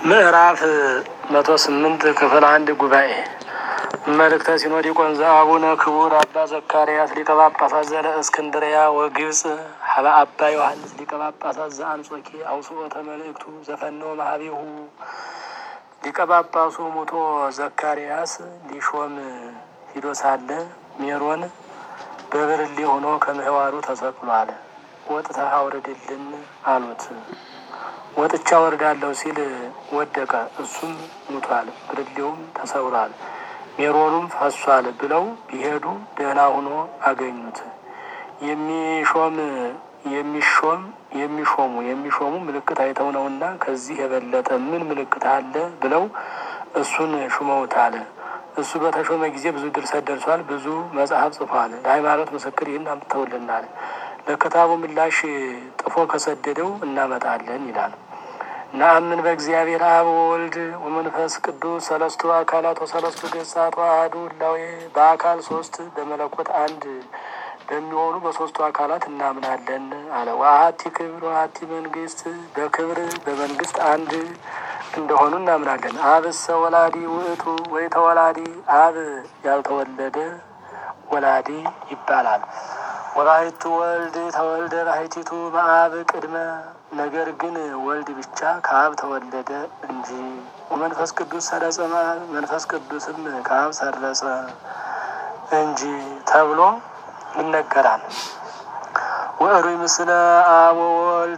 ምዕራፍ መቶ ስምንት ክፍል አንድ ጉባኤ መልእክተ ሲኖዲቆን ዘአቡነ ክቡር አባ ዘካርያስ ሊቀ ጳጳሳት ዘለ እስክንድርያ ወግብፅ ሀበ አባ ዮሐንስ ሊቀ ጳጳሳት ዘአንጾኪ አውስኦተ መልእክቱ ዘፈነወ ማህቤሁ ሊቀ ጳጳሱ ሙቶ ዘካርያስ ሊሾም ሂዶ ሳለ ሜሮን በብርሌ ሆኖ ከምህዋሩ ተሰቅሏል። ወጥተህ አውርድልን አሉት። ወጥቻ ወርዳለሁ ሲል ወደቀ። እሱም ሙቷል፣ ብርሌውም ተሰብሯል፣ ሜሮኑም ፈሷል ብለው ቢሄዱ ደህና ሆኖ አገኙት። የሚሾም የሚሾም የሚሾሙ የሚሾሙ ምልክት አይተው ነውና ከዚህ የበለጠ ምን ምልክት አለ ብለው እሱን ሹመውታል። እሱ በተሾመ ጊዜ ብዙ ድርሰት ደርሷል፣ ብዙ መጽሐፍ ጽፏል። ለሃይማኖት ምስክር ይህን አምጥተውልናል። ለክታቡ ምላሽ ጥፎ ከሰደደው እናመጣለን ይላል። ነአምን በእግዚአብሔር አብ ወወልድ ወመንፈስ ቅዱስ ሰለስቱ አካላት ወሰለስቱ ገጻት አሐዱ እላዌ በአካል ሶስት በመለኮት አንድ በሚሆኑ በሶስቱ አካላት እናምናለን አለ። ወአሐቲ ክብር ወአሐቲ መንግስት በክብር በመንግስት አንድ እንደሆኑ እናምናለን። አብሰ ወላዲ ውእቱ ወይ ተወላዲ አብ ያልተወለደ ወላዲ ይባላል። ወባሕቱ ወልድ ተወልደ ባሕቲቱ በአብ ቅድመ ነገር ግን ወልድ ብቻ ከአብ ተወለደ እንጂ። ወመንፈስ ቅዱስ ሰረጸ እምአብ መንፈስ ቅዱስም ከአብ ሰረጸ እንጂ ተብሎ ይነገራል። ወእሩይ ምስለ አብ ወወልድ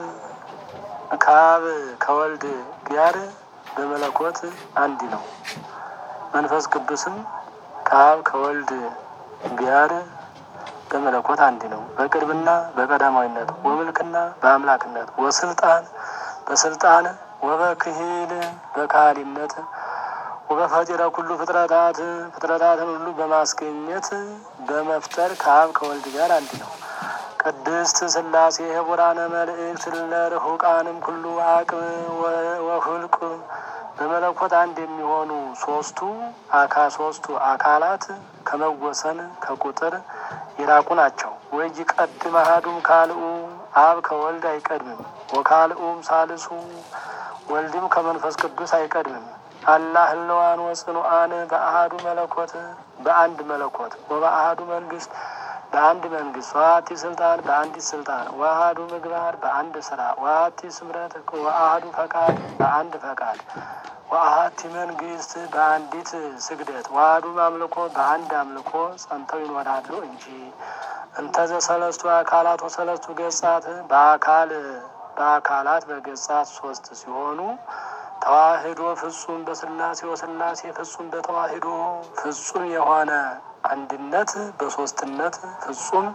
ከአብ ከወልድ ጋር በመለኮት አንድ ነው። መንፈስ ቅዱስም ከአብ ከወልድ ጋር በመለኮት አንድ ነው። በቅድምና በቀዳማዊነት ወምልክና በአምላክነት ወስልጣን በስልጣን ወበክሂል በካህሊነት ወበፈጢረ ኩሉ ፍጥረታት ፍጥረታትን ሁሉ በማስገኘት በመፍጠር ከአብ ከወልድ ጋር አንድ ነው። ቅድስት ሥላሴ ህቡራነ መልእክት ለርሁቃንም ኩሉ አቅም ወሁልቅ በመለኮት አንድ የሚሆኑ ሶስቱ አካ ሶስቱ አካላት ከመወሰን ከቁጥር የራቁ ናቸው። ወይ ቀድም አሐዱም ካልኡ አብ ከወልድ አይቀድምም። ወካልኡም ሳልሱ ወልድም ከመንፈስ ቅዱስ አይቀድምም። አላህ ህለዋን ወጽኑአን በአሐዱ መለኮት በአንድ መለኮት ወበአሐዱ መንግስት በአንድ መንግስት ወአሐቲ ስልጣን በአንዲት ስልጣን ወአሐዱ ምግባር በአንድ ስራ ወአሐቲ ስምረት ወአሐዱ ፈቃድ በአንድ ፈቃድ ወአሐቲ መንግስት በአንዲት ስግደት ወአሐዱ አምልኮ በአንድ አምልኮ ጸንተው ይኖራሉ እንጂ እንተዘ ሰለስቱ አካላት ወሰለስቱ ገጻት በአካል በአካላት በገጻት ሶስት ሲሆኑ ተዋህዶ ፍጹም በስላሴ ወስላሴ ፍጹም በተዋህዶ ፍጹም የሆነ አንድነት በሶስትነት ፍጹም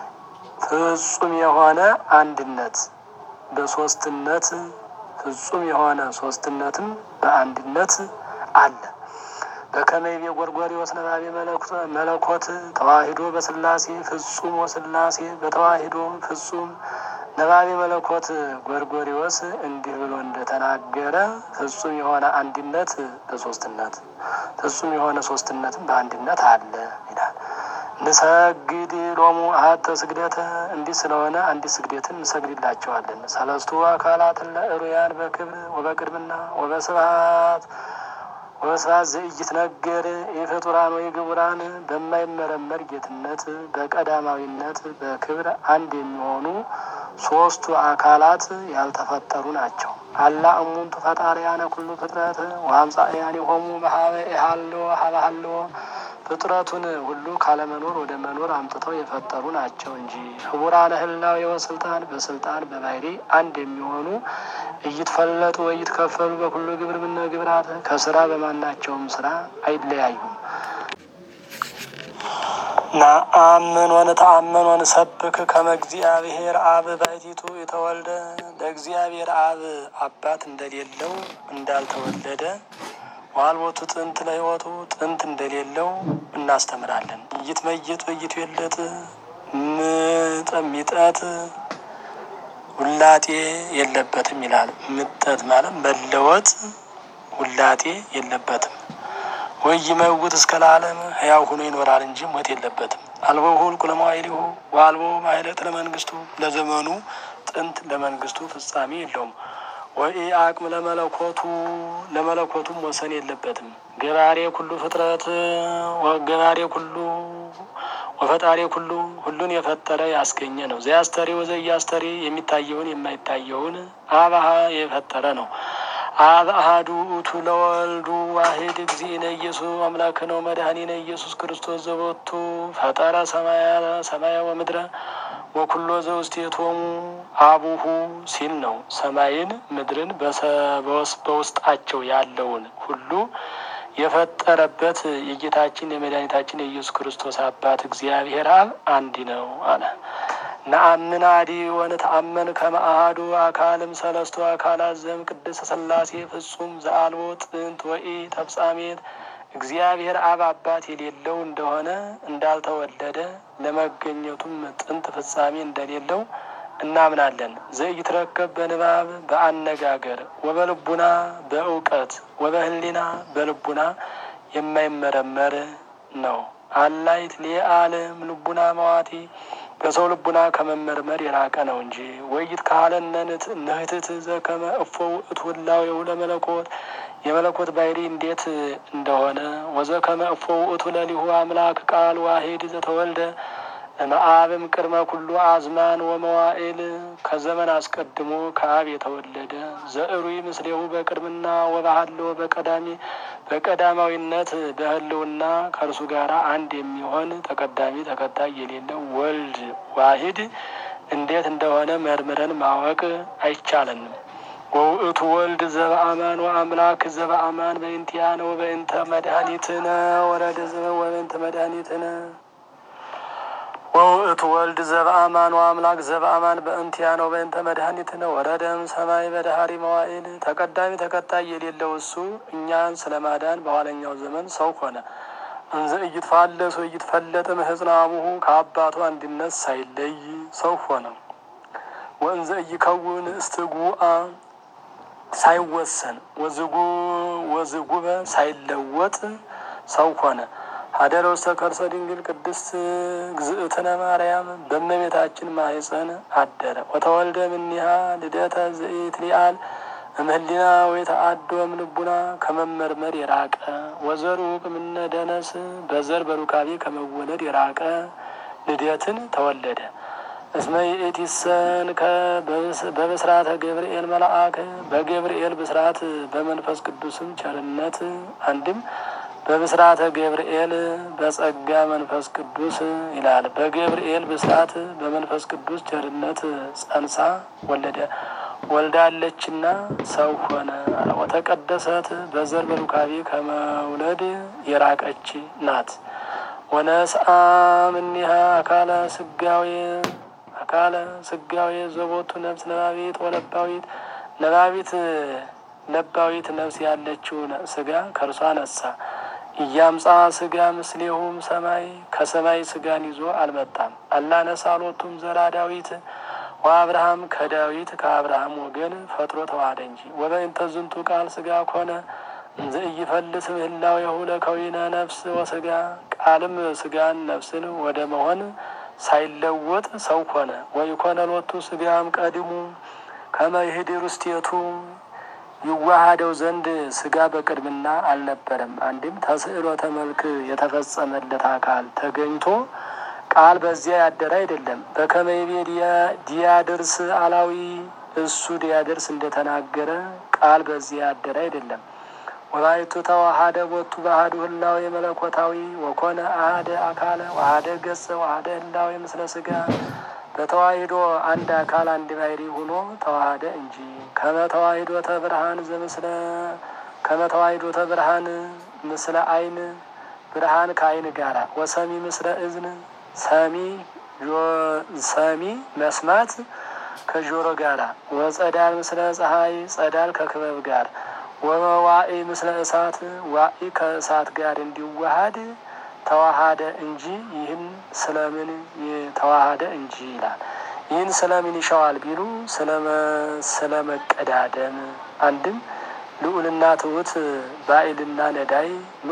ፍጹም የሆነ አንድነት በሶስትነት ፍጹም የሆነ ሶስትነትም በአንድነት አለ። በከመይቤ ጎርጎርዮስ ነባቤ መለኮት ተዋሂዶ በስላሴ ፍጹም ወስላሴ በተዋሂዶ ፍጹም ነባቤ መለኮት ጎርጎርዮስ እንዲህ ብሎ እንደተናገረ ፍጹም የሆነ አንድነት በሶስትነት ፍጹም የሆነ ሶስትነትም በአንድነት አለ ይላል። ንሰግድ ሎሙ አሐተ ስግደተ እንዲህ ስለሆነ አንዲት ስግደትን እንሰግድላቸዋለን። ሰለስቱ አካላትን ለእሩያን በክብር ወበቅድምና ወበስብሐት ወበስብሐት ዘኢይትነገር የፍጡራን ወይ ግቡራን በማይመረመር ጌትነት በቀዳማዊነት በክብር አንድ የሚሆኑ ሶስቱ አካላት ያልተፈጠሩ ናቸው። አላ እሙንቱ ፈጣሪያነ ኩሉ ፍጥረት ወአምጻእያኒሆሙ በሀበ ኢሃሎ ሀበ ሀሎ ፍጥረቱን ሁሉ ካለመኖር ወደ መኖር አምጥተው የፈጠሩ ናቸው እንጂ ህቡራነ ህላዌ ወስልጣን በስልጣን በባህሪ አንድ የሚሆኑ እይትፈለጡ ወይትከፈሉ በኩሉ ግብር ምነ ግብራት ከስራ በማናቸውም ስራ አይለያዩም። ነአምን ወንተአምን ወንሰብክ ከመ እግዚአብሔር አብ ባሕቲቱ የተወልደ ለእግዚአብሔር አብ አባት እንደሌለው እንዳልተወለደ ዋልቦቱ ጥንት ለሕይወቱ ጥንት እንደሌለው እናስተምራለን። እይትመየጥ ወይትዌለጥ ሚጠት ውላጤ የለበትም ይላል። ምጠት ማለት መለወጥ ውላጤ የለበትም። ወይ ይመውት እስከ ለዓለም ሕያው ሆኖ ይኖራል እንጂ ሞት የለበትም። አልቦ ሁልቁ ለመዋዕሊሁ ወአልቦ ማኅሌት ለመንግስቱ ለዘመኑ ጥንት ለመንግስቱ ፍጻሜ የለውም። ወኢ አቅም ለመለኮቱ ለመለኮቱም ወሰን የለበትም። ገባሬ ኩሉ ፍጥረት ገባሬ ኩሉ ወፈጣሪ ኩሉ ሁሉን የፈጠረ ያስገኘ ነው። ዘያስተሪ ወዘያስተሪ የሚታየውን የማይታየውን አብሃ የፈጠረ ነው። አብ አሐዱ ውእቱ ለወልዱ ዋሂድ እግዚእነ ኢየሱስ አምላክነ ወመድኃኒነ ኢየሱስ ክርስቶስ ዘቦቱ ፈጠረ ሰማያ ወምድረ ወኩሎ ዘውስቴቶሙ አቡሁ ሲል ነው። ሰማይን ምድርን በውስጣቸው ያለውን ሁሉ የፈጠረበት የጌታችን የመድኃኒታችን የኢየሱስ ክርስቶስ አባት እግዚአብሔር አብ አንድ ነው አለ። ነአምን አዲ ወንተአመን ከመ አሐዱ አካልም ሰለስቱ አካላት ዘም ቅድስት ሥላሴ ፍጹም ዘአልቦ ጥንት ወኢ ተፍጻሜት እግዚአብሔር አብ አባት የሌለው እንደሆነ እንዳልተወለደ ለመገኘቱም ጥንት ፍጻሜ እንደሌለው እናምናለን። ዘኢትረከብ በንባብ በአነጋገር ወበልቡና በእውቀት ወበህሊና በልቡና የማይመረመር ነው። አላይት ሌአለም ልቡና መዋቲ በሰው ልቡና ከመመርመር የራቀ ነው እንጂ ወይት ካለነንት ንህትት ዘከመ እፎ ውእቱ ህላዌሁ ለመለኮት የመለኮት ባሕሪ እንዴት እንደሆነ ወዘከመ እፎ ውእቱ ለሊሁ አምላክ ቃል ዋሂድ ዘተወልደ እምአብም ቅድመ ኩሉ አዝማን ወመዋኤል ከዘመን አስቀድሞ ከአብ የተወለደ ዘእሩይ ምስሌሁ በቅድምና ወባህልዎ በቀዳሚ በቀዳማዊነት በህልውና ከእርሱ ጋር አንድ የሚሆን ተቀዳሚ ተከታይ የሌለው ወልድ ዋሂድ እንዴት እንደሆነ መርምረን ማወቅ አይቻለንም። ወውእቱ ወልድ ዘበአማን ወአምላክ ዘበአማን በእንቲአነ ወበእንተ መድኃኒትነ ወረደ ወበእንተ መድኃኒትነ ወውእቱ ወልድ ዘበአማን ወአምላክ ዘበአማን በእንቲአነ ወበእንተ መድኃኒትነ ወረደም ሰማይ በዳህሪ መዋዕል ተቀዳሚ ተከታይ የሌለው እሱ እኛን ስለ ማዳን በኋለኛው ዘመን ሰው ሆነ። እንዘ እይትፋለስ ወእይትፈለጥ እምሕፅነ አቡሁ ከአባቱ አንድነት ሳይለይ ሰው ሆነ። ወእንዘ እይከውን እስትጉአ ሳይወሰን ወዝጉ ወዝጉበ ሳይለወጥ ሰው ሆነ። ሀደረ ውስተ ከርሰ ድንግል ቅድስት ግዝእትነ ማርያም በእመቤታችን ማኅፀን አደረ። ወተወልደ እምኔሃ ልደተ ዘኢትሊአል እምህሊና ወይተአዶ እምልቡና ከመመርመር የራቀ ወዘሩቅ እምነ ደነስ በዘር በሩካቤ ከመወለድ የራቀ ልደትን ተወለደ። እስመ ይእቲሰን በብስራተ ገብርኤል መልአክ በገብርኤል ብስራት በመንፈስ ቅዱስም ቸርነት አንድም በብስራተ ገብርኤል በጸጋ መንፈስ ቅዱስ ይላል። በገብርኤል ብስራት በመንፈስ ቅዱስ ቸርነት ጸንሳ ወለደ ወልዳለችና ሰው ሆነ። ወተቀደሰት በዘር በሩካቤ ከመውለድ የራቀች ናት። ወነስአ እምኔሃ አካለ ስጋዌ አካለ ስጋዌ ዘቦቱ ነፍስ ነባቢት ወለባዊት ነባቢት ለባዊት ነፍስ ያለችው ስጋ ከእርሷ ነሳ። እያምጻ ስጋ ምስሌሁም ሰማይ ከሰማይ ስጋን ይዞ አልመጣም። አላነሳ ሎቱም ዘራ ዳዊት ወአብርሃም ከዳዊት ከአብርሃም ወገን ፈጥሮ ተዋህደ እንጂ። ወበእንተ ዝንቱ ቃል ስጋ ኮነ እንዘ ኢይፈልስ ምህላዌሁ ለከዊነ ነፍስ ወስጋ ቃልም ስጋን ነፍስን ወደ መሆን ሳይለወጥ ሰው ኮነ። ወይኮነ ሎቱ ስጋም ቀድሙ ከመ ይህድር ውስቴቱ ይዋሃደው ዘንድ ስጋ በቅድምና አልነበረም። አንድም ተስዕሎተ መልክ የተፈጸመለት አካል ተገኝቶ ቃል በዚያ ያደረ አይደለም። በከመይቤ ዲያድርስ አላዊ እሱ ዲያድርስ እንደተናገረ ቃል በዚያ ያደረ አይደለም። ወላይቱ ተዋሃደ ቦቱ ባህዱ ህላዌ መለኮታዊ ወኮነ አህደ አካለ ዋህደ ገጸ ዋህደ ህላዌ ምስለ ስጋ በተዋሂዶ አንድ አካል አንድ ባሕሪ ሆኖ ተዋሃደ እንጂ ከመተዋሂዶ ተብርሃን ዘምስለ ከመተዋሂዶ ተብርሃን ምስለ አይን ብርሃን ከአይን ጋራ ወሰሚ ምስለ እዝን ሰሚ ሰሚ መስማት ከጆሮ ጋራ ወጸዳል ምስለ ፀሐይ ጸዳል ከክበብ ጋር ወመዋኢ ምስለ እሳት ዋኢ ከእሳት ጋር እንዲዋሃድ ተዋሃደ እንጂ ይህን ስለምን ተዋሃደ እንጂ ይላል። ይህን ስለምን ይሻዋል ቢሉ ስለ መቀዳደም አንድም ልዑልና ትሑት ባዕልና ነዳይ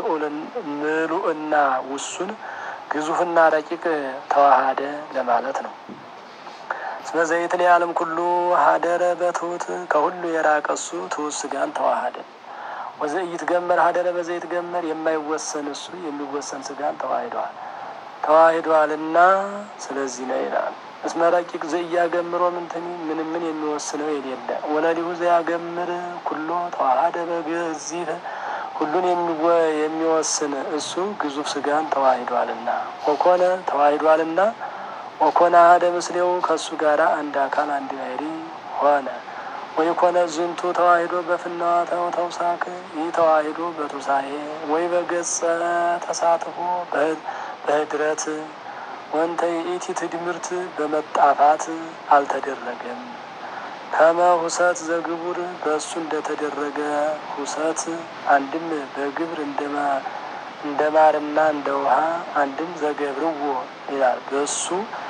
ምሉዕና ውሱን ግዙፍና ረቂቅ ተዋሃደ ለማለት ነው። እስመ ዘይትል ዓለም ኩሉ ሀደረ በትሑት ከሁሉ የራቀ እሱ ትሑት ስጋን ተዋሃደ። ወዘኢት ገመር ሀደረ በዘይት ገመር የማይወሰን እሱ የሚወሰን ስጋን ተዋሂደዋል ተዋሂደዋልና ስለዚህ ነው ይላል። እስመ ረቂቅ ዘኢያገምሮ ምንትኒ ምንም ምን የሚወስነው የሌለ ወለሊሁ ዘያገምር ኩሎ ተዋሃደ በገዚፍ ሁሉን የሚወስን እሱ ግዙፍ ስጋን ተዋሂዷልና ወኮነ ተዋሂዷልና ወኮነ አሐደ ምስሌው ከእሱ ጋር አንድ አካል አንድ ባሕሪ ሆነ። ወይ ኮነ ዝንቱ ተዋሂዶ በፍናዋተው ተውሳክ ይህ ተዋሂዶ በቱሳኤ ወይ በገጸ ተሳትፎ በህድረት ወንተ የኢቲ ትድምርት በመጣፋት አልተደረገም። ከመ ሁሰት ዘግቡር በእሱ እንደተደረገ ሁሰት አንድም በግብር እንደ ማርና እንደ ውሃ አንድም ዘገብርዎ ይላል። በእሱ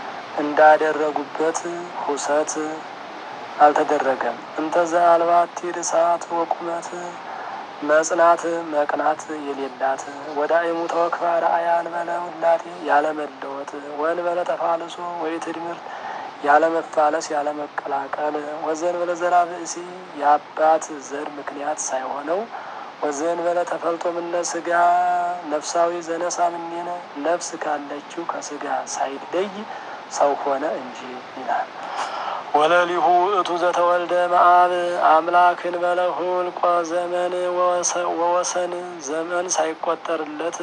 እንዳደረጉበት ሁሰት አልተደረገም። እንተዛ አልባቲ ርሳት ወቁመት መጽናት መቅናት የሌላት ወዳእሙ ተወክፋ ረአያ እንበለ ውላቴ ያለመለወጥ ወንበለ ተፋልሶ ወይ ትድምርት ያለመፋለስ ያለመቀላቀል ወዘንበለ ዘራ ብእሲ የአባት ዘር ምክንያት ሳይሆነው ወዘንበለ ተፈልጦ ምነ ስጋ ነፍሳዊ ዘነሳ ምኔነ ነፍስ ካለችው ከስጋ ሳይለይ ሰው ሆነ እንጂ ይላል። ወለሊሁ እቱ ዘተወልደ መአብ አምላክን በለሁልቆ ዘመን ወወሰን ዘመን ሳይቆጠርለት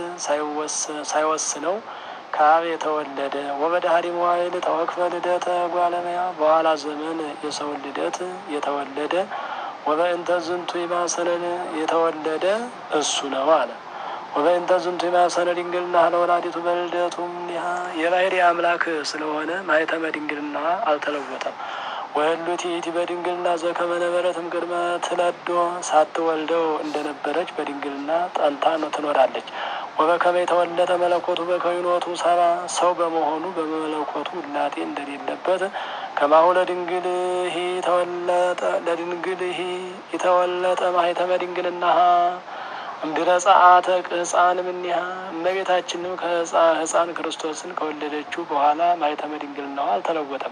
ሳይወስነው ከአብ የተወለደ ወበዳህሪ መዋይል ተወክፈ ልደተ ጓለመያ በኋላ ዘመን የሰውን ልደት የተወለደ ወበእንተ ዝንቱ ይማሰነን የተወለደ እሱ ነው አለ። ወበእንተ ዝንቱ ይማሰነ ድንግልና ለወላዲቱ በልደቱ እምኔሃ የባሕሪ አምላክ ስለሆነ ማኅተመ ድንግልና አልተለወጠም። ወህሉት ይእቲ በድንግልና ዘከመ ነበረትም ቅድመ ትለዶ ሳትወልደው እንደነበረች በድንግልና ጸንታ ትኖራለች። ወበከመ የተወለደ መለኮቱ በከይኖቱ ሰባ ሰው በመሆኑ በመለኮቱ ውላጤ እንደሌለበት ከማሁ ለድንግልሂ ተወለጠ ለድንግልሂ የተወለጠ ማኅተመ ድንግልናሃ እምድረ ጸአተ ሕፃን ምኒሃ እመቤታችንም ከሕፃን ክርስቶስን ከወለደችው በኋላ ማኅተመ ድንግልናዋ አልተለወጠም።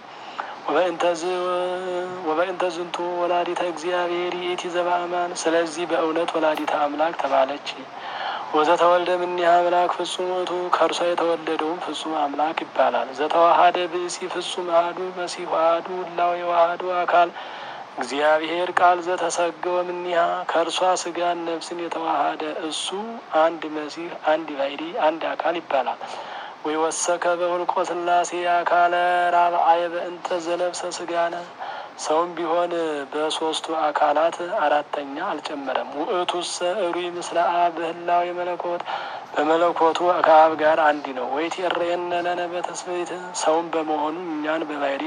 ወበእንተ ዝንቱ ወላዲተ እግዚአብሔር ይእቲ ዘበአማን ስለዚህ በእውነት ወላዲተ አምላክ ተባለች። ወዘተወልደ እምኔሃ አምላክ ፍጹም ውእቱ ከእርሷ የተወለደውም ፍጹም አምላክ ይባላል። ዘተዋሃደ ብእሲ ፍጹም አሐዱ መሲሕ አሐዱ እላዌ ወአሐዱ አካል እግዚአብሔር ቃል ዘተሰገወ እምኔሃ ከእርሷ ስጋን ነፍስን የተዋሃደ እሱ አንድ መሲሕ አንድ ባሕሪ አንድ አካል ይባላል። ወይ ወሰከ በሁልቆ ሥላሴ አካለ ራብአየ በእንተ ዘለብሰ ስጋነ ሰውም ቢሆን በሶስቱ አካላት አራተኛ አልጨመረም። ውእቱሰ እሩይ ምስለ አብ በህላዌ መለኮት በመለኮቱ ከአብ ጋር አንድ ነው። ወይትሬየነ ለነ በትስብእት ሰውም በመሆኑ እኛን በባሕሪ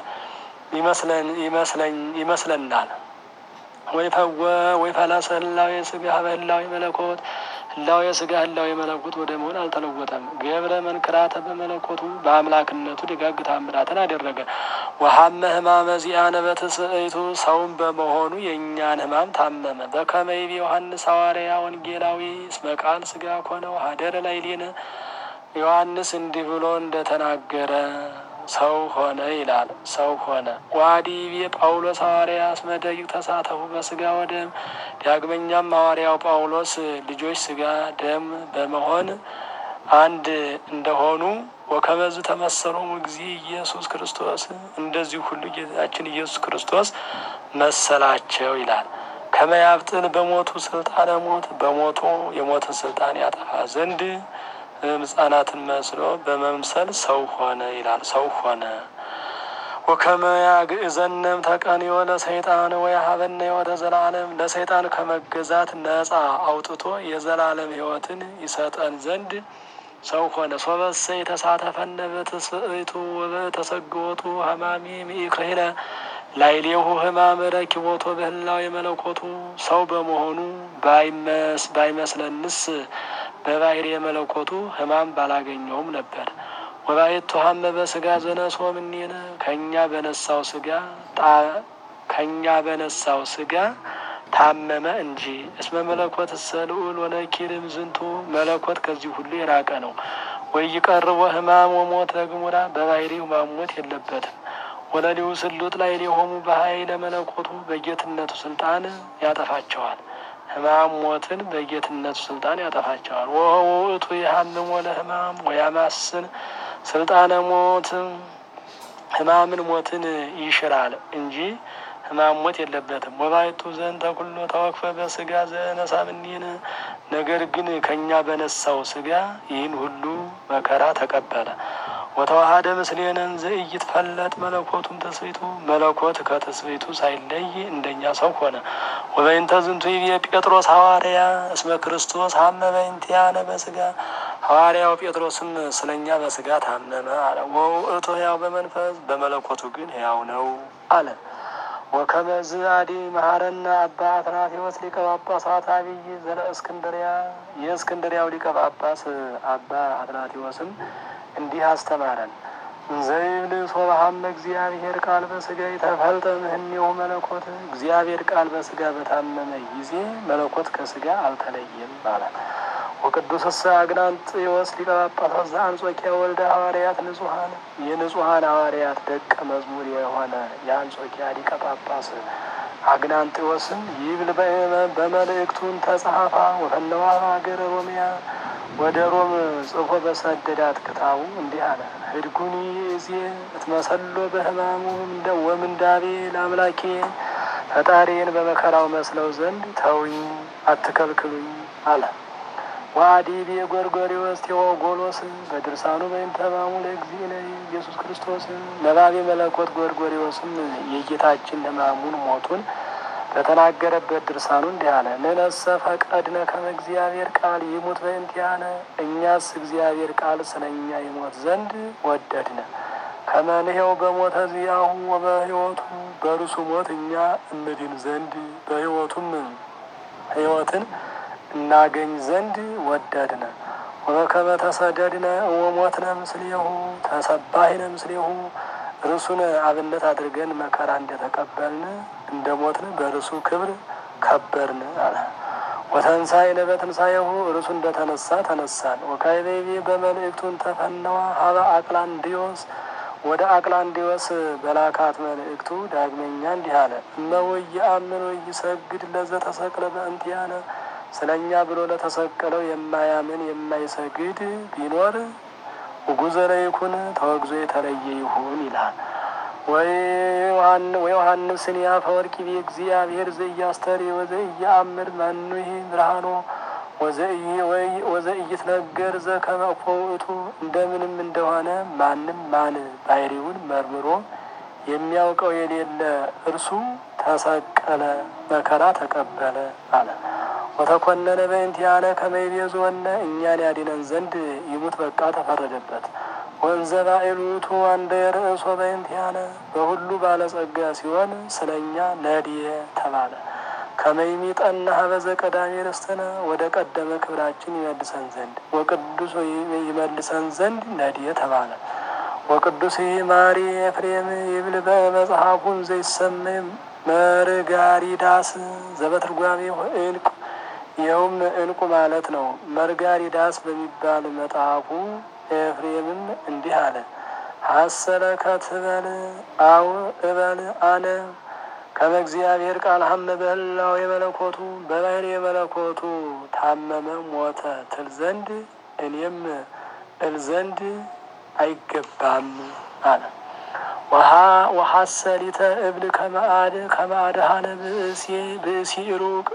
ይመስለናል። ወይ ፈለሰ ህላዌ ስጋ በህላዌ መለኮት ህላዌ ስጋ ህላዌ መለኮት ወደ መሆን አልተለወጠም። ገብረ መንክራተ በመለኮቱ በአምላክነቱ ደጋግ ታምራትን አደረገ። ወሀመ ህማመ ዚአነ በትስብእቱ ሰውም በመሆኑ የእኛን ህማም ታመመ። በከመ ይቤ ዮሐንስ ሐዋርያ ወንጌላዊ እስመ ቃል ስጋ ኮነ ወሀደረ ላዕሌነ ዮሐንስ እንዲህ ብሎ እንደተናገረ ሰው ሆነ ይላል። ሰው ሆነ ዋዲቤ ጳውሎስ ሐዋርያ እስመ ደቂቅ ተሳተፉ በስጋ ወደም። ዳግመኛም ሐዋርያው ጳውሎስ ልጆች ስጋ ደም በመሆን አንድ እንደሆኑ ወከመዝ ተመሰሎሙ ጊዜ ኢየሱስ ክርስቶስ እንደዚሁ ሁሉ ጌታችን ኢየሱስ ክርስቶስ መሰላቸው ይላል። ከመያብጥን በሞቱ ስልጣነ ሞት በሞቱ የሞትን ስልጣን ያጠፋ ዘንድ ሕፃናትን መስሎ በመምሰል ሰው ሆነ ይላል። ሰው ሆነ ወከመ ያግእዘነም ተቀንዮ ለሰይጣን ወየሀበነ ሕይወተ ዘላለም ለሰይጣን ከመገዛት ነጻ አውጥቶ የዘላለም ሕይወትን ይሰጠን ዘንድ ሰው ሆነ። ሶበሰ የተሳተፈነ በትስብእቱ ወበተሰግወቱ ሀማሚ ሚኢክሌነ ላዕሌሁ ህማም ረኪቦቶ በህላዌ መለኮቱ ሰው በመሆኑ ባይመስለንስ በባሕርይ የመለኮቱ ህማም ባላገኘውም ነበር። ወባየቱ ሀመ በስጋ ዘነሶ እምኔነ ከእኛ በነሳው ስጋ ከእኛ በነሳው ስጋ ታመመ እንጂ። እስመ መለኮት እሰ ልዑል ወነኪርም ዝንቱ መለኮት ከዚህ ሁሉ የራቀ ነው። ወይ ቀርቦ ህማም ወሞት ለግሙራ በባሕርይ ሕማም ሞት የለበትም። ወለሊሁ ስሉጥ ላይ ሊሆሙ በኃይለ መለኮቱ በጌትነቱ ስልጣን ያጠፋቸዋል። ሕማም ሞትን በጌትነቱ ስልጣን ያጠፋቸዋል። ወውእቱ የሀምም ወለ ሕማም ወያማስን ስልጣነ ሞት ሕማምን ሞትን ይሽራል እንጂ ሕማም ሞት የለበትም። ወባይቱ ዘንተ ኩሎ ተወክፈ በስጋ ዘነሳምኒን ነገር ግን ከእኛ በነሳው ስጋ ይህን ሁሉ መከራ ተቀበለ። ወተዋሃደ ምስሌነን ዘኢይትፈለጥ መለኮቱም ተስቢቱ መለኮት ከትስቢቱ ሳይለይ እንደኛ ሰው ሆነ። ወበይንተ ዝንቱ ይቤ ጴጥሮስ ሐዋርያ እስመ ክርስቶስ ሀመ በይንቲያነ በስጋ ሐዋርያው ጴጥሮስም ስለኛ በስጋ ታመመ አለ። ወውእቱ ሕያው በመንፈስ በመለኮቱ ግን ሕያው ነው አለ። ወከመዝ አዲ መሐረና አባ አትናቴዎስ ሊቀ ጳጳሳት አብይ ዘለ እስክንድሪያ የእስክንድሪያው ሊቀ ጳጳስ አባ አትናቴዎስም እንዲህ አስተማረን። ዘይብል ሶባሃመ እግዚአብሔር ቃል በስጋ የተፈልጠ ምህኔው መለኮት እግዚአብሔር ቃል በስጋ በታመመ ጊዜ መለኮት ከስጋ አልተለየም ማለት ወቅዱስሰ አግናንጥዮስ ሊቀ ጳጳሳት ዘአንጾኪያ ወልደ ሐዋርያት ንጹሐን የንጹሐን ሐዋርያት ደቀ መዝሙር የሆነ የአንጾኪያ ሊቀ ጳጳስ አግናንጥዮስም ይብል በመልእክቱን ተጸሐፋ ወፈነዋ ሀገረ ሮሚያ ወደ ሮም ጽፎ በሰደዳት ክታቡ እንዲህ አለ። ህድጉኒ እዜ እትመሰሎ በህማሙ ወምንዳቤ ለአምላኬ ፈጣሪን በመከራው መስለው ዘንድ ተውኝ፣ አትከልክሉኝ አለ። ዋዲቤ ጎርጎሪዎስ ቴዎጎሎስ በድርሳኑ በእንተ ሕማሙ ለእግዚእነ ኢየሱስ ክርስቶስ ነባቤ መለኮት ጎርጎሪዎስም የጌታችን ሕማሙን ሞቱን በተናገረበት ድርሳኑ እንዲህ አለ። ንነሰ ፈቀድነ ከመ እግዚአብሔር ቃል ይሙት በእንቲአነ እኛስ እግዚአብሔር ቃል ስለ እኛ ይሞት ዘንድ ወደድነ። ከመንሄው በሞተ ዚአሁ ወበሕይወቱ በእርሱ ሞት እኛ እንድን ዘንድ በሕይወቱም ሕይወትን እናገኝ ዘንድ ወደድነ። ወበከመ ተሰደድነ ወሞትነ ምስሌሁ ተሰባሂነ ምስሌሁ እርሱን አብነት አድርገን መከራ እንደተቀበልን እንደ ሞትን በእርሱ ክብር ከበርን አለ። ወተንሳይነ በትንሳኤሁ እርሱ እንደተነሳ ተነሳን። ወካይቤቤ በመልእክቱን ተፈነዋ ሀበ አቅላንዲዮስ ወደ አቅላንዲዮስ በላካት መልእክቱ ዳግመኛ እንዲህ አለ። እመወ ይአምን ወይሰግድ ለዘተሰቅለ በእንቲአነ ስለ እኛ ብሎ ለተሰቀለው የማያምን የማይሰግድ ቢኖር ውጉዘረ ይኩን ተወግዞ የተለየ ይሁን ይላል። ወዮሐንስን ያፈወርቂ እግዚአብሔር ዘኢያስተሪ ወዘኢየአምር መኑሂ ብርሃኖ ወዘኢይትነገር ዘከመ እፎ ውእቱ እንደምንም እንደሆነ ማንም ማን ባሕሪውን መርምሮ የሚያውቀው የሌለ እርሱ ተሰቀለ፣ መከራ ተቀበለ አለ። ወተኮነነ በእንቲአነ ከመ ይቤዝወነ እኛን ያድነን ዘንድ ይሙት በቃ ተፈረደበት። ወንዘ ባዕሉቱ አንደ የርእሶ በእንቲአነ በሁሉ ባለጸጋ ሲሆን ስለ እኛ ነድየ ተባለ። ከመይሚጠና ሀበዘ ቀዳሜ ርስትነ ወደ ቀደመ ክብራችን ይመልሰን ዘንድ ወቅዱስ ይመልሰን ዘንድ ነድየ ተባለ። ወቅዱስ ማሪ ኤፍሬም ይብል በመጽሐፉን ዘይሰመይ መርጋሪዳስ ዘበትርጓሜ እንቁ ይኸውም እንቁ ማለት ነው። መርጋሪዳስ በሚባል መጽሐፉ ኤፍሬምም እንዲህ አለ። ሀሰለ ከትበል አው እበል አነ ከመ እግዚአብሔር ቃል ሀመ በህላው የመለኮቱ በባህር የመለኮቱ ታመመ ሞተ ትል ዘንድ እኔም እል ዘንድ አይገባም አለ። ወሀሰሊተ እብል ከመአድ ከመአድሃነ ብእሲ ብእሲ ሩቅ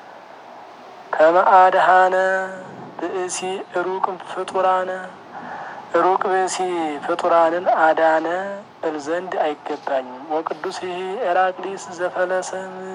ከመአድሃነ ብእሲ ሩቅ ፍጡራነ ሩቅ ብእሲ ፍጡራንን አዳነ እል ዘንድ አይገባኝም። ወቅዱስ ይሄ ኤራቅሊስ ዘፈለሰ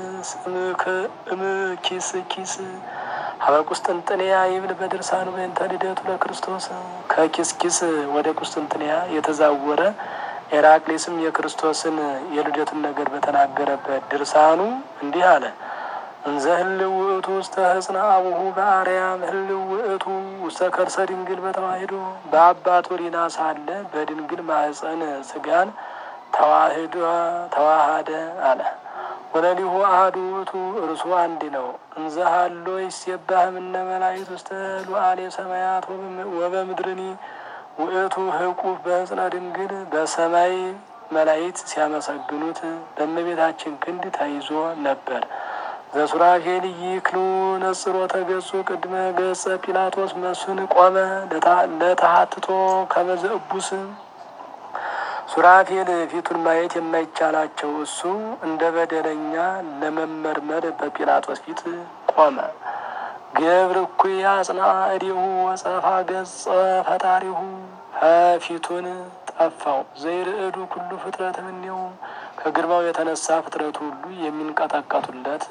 እምኪስ ኪስ ሀበ ቁስጥንጥንያ ይብል በድርሳኑ በእንተ ልደቱ ለክርስቶስ ከኪስ ኪስ ወደ ቁስጥንጥንያ የተዛወረ ኤራቅሊስም የክርስቶስን የልደቱን ነገር በተናገረበት ድርሳኑ እንዲህ አለ። እንዘ ህልው ውእቱ ውስተ ህጽነ አቡሁ በአርያም ህልው ውእቱ ውስተ ከርሰ ድንግል በተዋሂዶ በአባቱ ሪና ሳለ በድንግል ማህፀን ስጋን ተዋህዶ ተዋሃደ አለ። ወለሊሁ አሐዱ ውእቱ እርሱ አንድ ነው። እንዘ ሀሎ ይሴባህ እምነ መላእክት ውስተ ሉዓሌ ሰማያት ወበምድርኒ ውእቱ ህቁፍ በህጽነ ድንግል በሰማይ መላእክት ሲያመሰግኑት በእመቤታችን ክንድ ተይዞ ነበር። ዘሱራፌል ይክሉ ነጽሮተ ገጹ ቅድመ ገጸ ጲላጦስ መስፍን ቆመ ለተሃትቶ ከመዘ እቡስ ሱራፌል ፊቱን ማየት የማይቻላቸው እሱ እንደ በደለኛ ለመመርመር በጲላጦስ ፊት ቆመ። ገብር እኩይ አጽና እዲሁ ወጸፋ ገጸ ፈጣሪሁ ፊቱን ጠፋው። ዘይርዕዱ ኩሉ ፍጥረት እምኔው ከግርማው የተነሳ ፍጥረቱ ሁሉ የሚንቀጠቀጡለት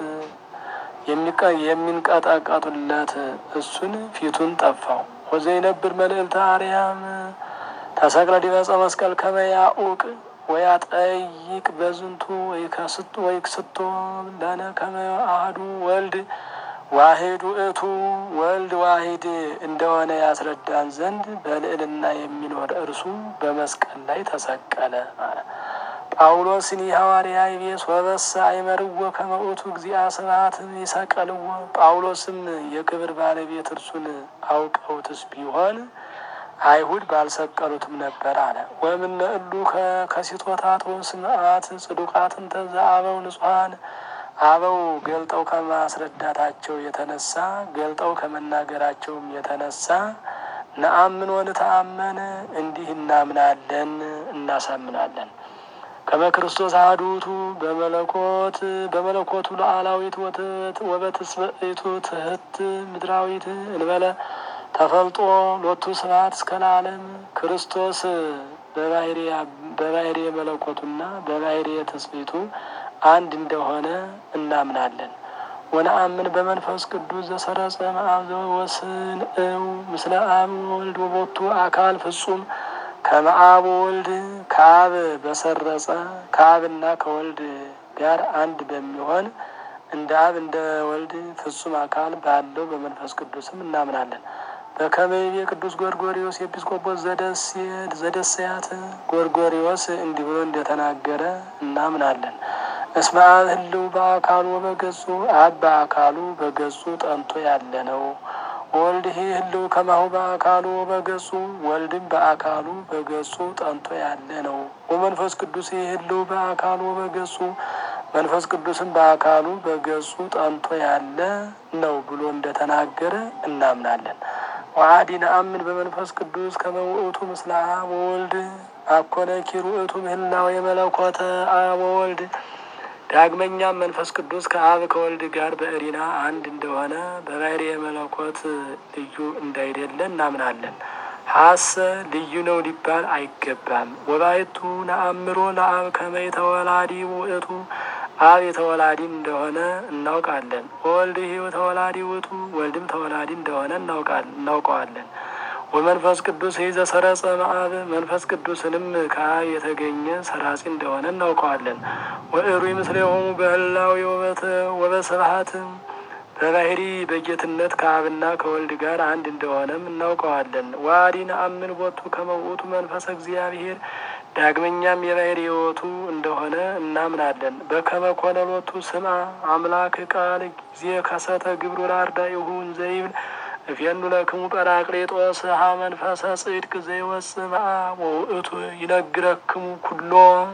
የሚንቀጠቀጡለት እሱን ፊቱን ጠፋው። ወዘይነብር መልዕልተ አርያም ተሰቅለ ዲበ ዕፀ መስቀል ከመ ያኡቅ ወያጠይቅ በዝንቱ ወይከስቶ ወይክስቶ ለነ ከመ አሐዱ ወልድ ዋሂድ ውእቱ ወልድ ዋሂድ እንደሆነ ያስረዳን ዘንድ በልዕልና የሚኖር እርሱ በመስቀል ላይ ተሰቀለ። ጳውሎስኒ ሐዋርያ ይቤስ ወበሰ አይመርዎ ከመ ውእቱ እግዚአ ስብሐት ይሰቀልዎ። ጳውሎስም የክብር ባለቤት እርሱን አውቀውትስ ቢሆን አይሁድ ባልሰቀሉትም ነበር አለ። ወእምነ እሉ ከሲቶታት ወስምዓት ጽዱቃትን ተዘ አበው ንጹሐን አበው ገልጠው ከማስረዳታቸው የተነሳ ገልጠው ከመናገራቸውም የተነሳ ነአምን ወንተአመን እንዲህ እናምናለን እናሳምናለን። ከመ ክርስቶስ አሐዱ ውእቱ በመለኮት በመለኮቱ ሉዓላዊት ወበትስብእቱ ትሕት ምድራዊት እንበለ ተፈልጦ ሎቱ ስብሐት እስከ ለዓለም ክርስቶስ በባሕርየ መለኮቱና በባሕርየ ትስብእቱ አንድ እንደሆነ እናምናለን። ወነአምን በመንፈስ ቅዱስ ዘሰረጸ እምአብ ዘወስንእው ምስለ አብ ወወልድ ወቦቱ አካል ፍጹም ከመ አብ ወወልድ ከአብ በሰረጸ ከአብና ከወልድ ጋር አንድ በሚሆን እንደ አብ እንደ ወልድ ፍጹም አካል ባለው በመንፈስ ቅዱስም እናምናለን። በከመ ይቤ ቅዱስ ጎርጎሪዎስ ኤጲስቆጶስ ዘደሰያት ጎርጎሪዎስ እንዲህ ብሎ እንደተናገረ እናምናለን። እስመ አብ ህልው በአካሉ በገጹ አብ በአካሉ በገጹ ጠንቶ ያለ ነው። ወልድ ህልው ከማሁ በአካሉ በገጹ ወልድም በአካሉ በገጹ ጠንቶ ያለ ነው። ወመንፈስ ቅዱስ ህልው በአካሉ በገጹ መንፈስ ቅዱስም በአካሉ በገጹ ጠንቶ ያለ ነው ብሎ እንደተናገረ እናምናለን። ወአዲ ነአምን በመንፈስ ቅዱስ ከመ ውእቱ ምስለ አብ ወወልድ አኮነ ኪሩ ውእቱ ምህላው የመለኮተ አብ ወወልድ ዳግመኛም መንፈስ ቅዱስ ከአብ ከወልድ ጋር በእሪና አንድ እንደሆነ በባሕርየ መለኮት ልዩ እንዳይደለ እናምናለን። ሀሰ ልዩ ነው ሊባል አይገባም። ወባይቱ ነአምሮ ለአብ ከመ የተወላዲ ውእቱ አብ የተወላዲ እንደሆነ እናውቃለን። ወወልድ ይህ ተወላዲ ውእቱ ወልድም ተወላዲ እንደሆነ እናውቀዋለን። ወመንፈስ ቅዱስ ይህ ዘሰረጸ እምአብ መንፈስ ቅዱስንም ከአብ የተገኘ ሰራጺ እንደሆነ እናውቀዋለን። ወእሩይ ምስሌሆሙ በህላዌ ወበስብሐት በባሕሪ በጌትነት ከአብና ከወልድ ጋር አንድ እንደሆነም እናውቀዋለን። ዋዲ ነአምን ቦቱ ከመ ውእቱ መንፈሰ እግዚአብሔር ዳግመኛም የባሕሪ ሕይወቱ እንደሆነ እናምናለን። በከመ ኮነ ሎቱ ስምዐ አምላክ ቃል ጊዜ ከሰተ ግብሩ ለአርዳኢሁ እንዘይብል እፌኑ ለክሙ ጰራቅሊጦስ ሀ መንፈሰ ጽድቅ ዘይወፅእ እምአብ ወውእቱ ይነግረክሙ ኩሎ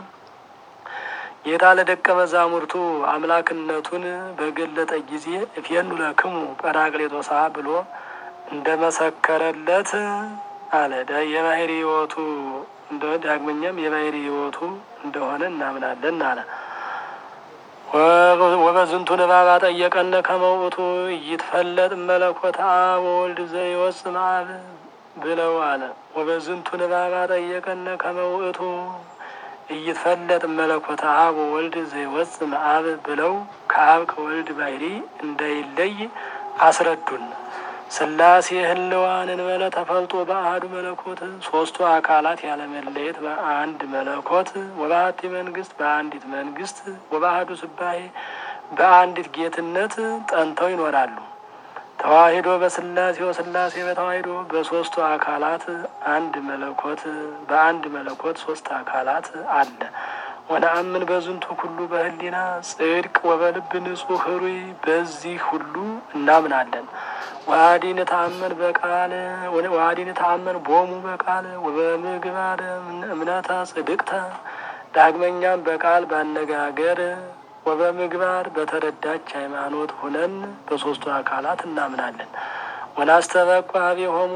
ጌታ ለደቀ መዛሙርቱ አምላክነቱን በገለጠ ጊዜ እፌኑ ለክሙ ጰራቅሊጦስ ብሎ እንደ መሰከረለት አለ። የባሕሪ ሕይወቱ እንደሆነ ዳግመኛም የባሕሪ ሕይወቱ እንደሆነ እናምናለን አለ። ወበዝንቱ ንባብ አጠየቀነ ከመ ውእቱ ይትፈለጥ መለኮተ አብ ወወልድ ዘይወፅእ እምአብ ብለው አለ። ወበዝንቱ ንባብ አጠየቀነ ከመ ውእቱ እይትፈለጥ መለኮተ አብ ወወልድ ዘይወፅእ እምአብ ብለው ከአብ ከወልድ ባሕሪ እንዳይለይ አስረዱን። ሥላሴ ህልዋን እንበለ ተፈልጦ በአሐዱ መለኮት ሶስቱ አካላት ያለመለየት በአንድ መለኮት ወበአሐቲ መንግስት በአንዲት መንግስት ወበአሐዱ ስባሄ በአንዲት ጌትነት ጠንተው ይኖራሉ። ተዋሂዶ በሥላሴ ወሥላሴ በተዋሂዶ በሶስቱ አካላት አንድ መለኮት በአንድ መለኮት ሶስት አካላት አለ። ወነአምን በዝንቱ ኩሉ በህሊና ጽድቅ ወበልብ ንጹሕ ህሩይ በዚህ ሁሉ እናምናለን። ወአዲ ንተአመን በቃል ወአዲ ንተአመን ቦሙ በቃል ወበምግባረ እምነተ ጽድቅተ ዳግመኛም በቃል ባነጋገር ወበምግባር በተረዳች ሃይማኖት ሁነን በሶስቱ አካላት እናምናለን። ወናስተበቁ ኀቤሆሙ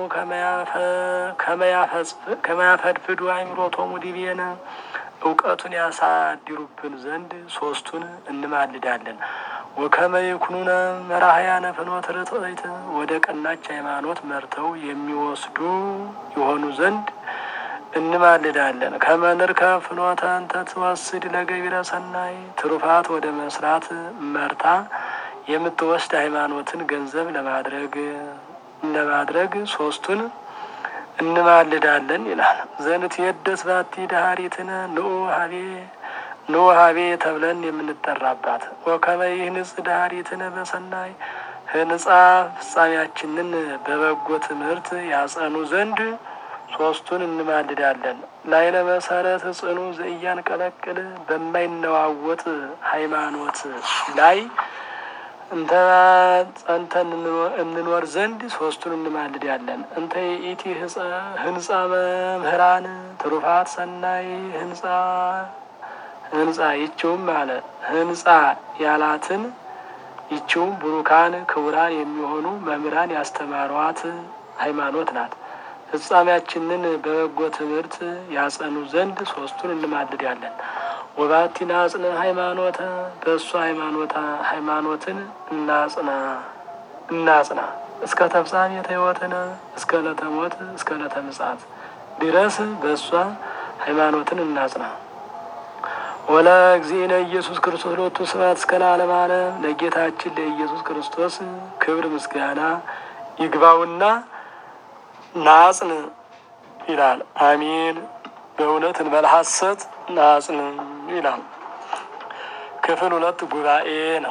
ከመያፈድፍዱ አእምሮቶሙ ዲቤነ እውቀቱን ያሳድሩብን ዘንድ ሶስቱን እንማልዳለን። ወከመ ይኩኑነ መራህያነ ፍኖተ ርትዕት ወደ ቀናች ሃይማኖት መርተው የሚወስዱ የሆኑ ዘንድ እንማልዳለን። ከመንርከ ፍኖተ እንተ ትወስድ ለገቢረ ሰናይ ትሩፋት ወደ መስራት መርታ የምትወስድ ሃይማኖትን ገንዘብ ለማድረግ ለማድረግ ሶስቱን እንማልዳለን ይላል። ዘንት የደስ ባቲ ዳሃሪትነ ንዑ ሀቤ ንዑ ሀቤ ተብለን የምንጠራባት ወከመ ይህንጽ ዳሃሪትነ በሰናይ ህንጻ ፍጻሜያችንን በበጎ ትምህርት ያጸኑ ዘንድ ሶስቱን እንማልዳለን። ላይለ መሰረት ጽኑ ዘእያን ቀለቅል በማይነዋወጥ ሃይማኖት ላይ እንተ ጸንተን እንኖር ዘንድ ሶስቱን እንማልዳለን። እንተ የኢቲ ህንጻ መምህራን ትሩፋት ሰናይ ህንጻ ህንጻ ይችውም አለ ህንጻ ያላትን ይችውም ቡሩካን ክቡራን የሚሆኑ መምህራን ያስተማሯት ሃይማኖት ናት። ፍጻሜያችንን በበጎ ትምህርት ያጸኑ ዘንድ ሶስቱን እንማልዳለን። ወባቲን አጽነ ሃይማኖተ በእሱ ሃይማኖታ ሃይማኖትን እናጽና እናጽና እስከ ተፍጻሜተ ሕይወትነ እስከ ዕለተ ሞት እስከ ዕለተ ምጽአት ድረስ በእሷ ሃይማኖትን እናጽና። ወለ እግዚእነ ኢየሱስ ክርስቶስ ሎቱ ስብሐት እስከ ለዓለመ ዓለም ለጌታችን ለኢየሱስ ክርስቶስ ክብር ምስጋና ይግባውና ናጽን ይላል። አሜን። በእውነት እንበለ ሐሰት ናጽን ይላል። ክፍል ሁለት ጉባኤ ነው።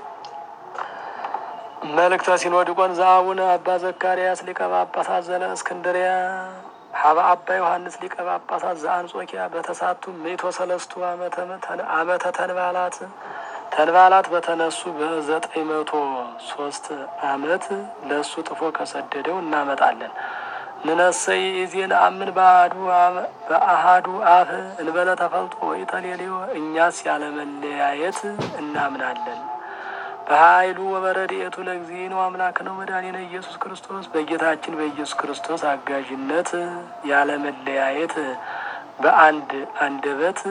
መልእክተ ሲኖዲቆን ዘአቡነ አባ ዘካርያስ ሊቀ ጳጳሳት ዘለ እስክንድርያ ሀበ አባ ዮሐንስ ሊቀ ጳጳሳት ዘአንጾኪያ በተሳቱ ሜቶ ሰለስቱ ዓመተ ተንባላት ተንባላት በተነሱ በዘጠኝ መቶ ሶስት ዓመት ለእሱ ጥፎ ከሰደደው እናመጣለን። ንነሰይ ኢዜን አምን በአሃዱ አፍ እንበለ ተፈልጦ ወይ ተሌሌዮ እኛስ ያለመለያየት እናምናለን። በኃይሉ ወበረድኤቱ ለእግዚእነ አምላክ ነው መድኃኒነ ኢየሱስ ክርስቶስ በጌታችን በኢየሱስ ክርስቶስ አጋዥነት ያለመለያየት በአንድ አንደበት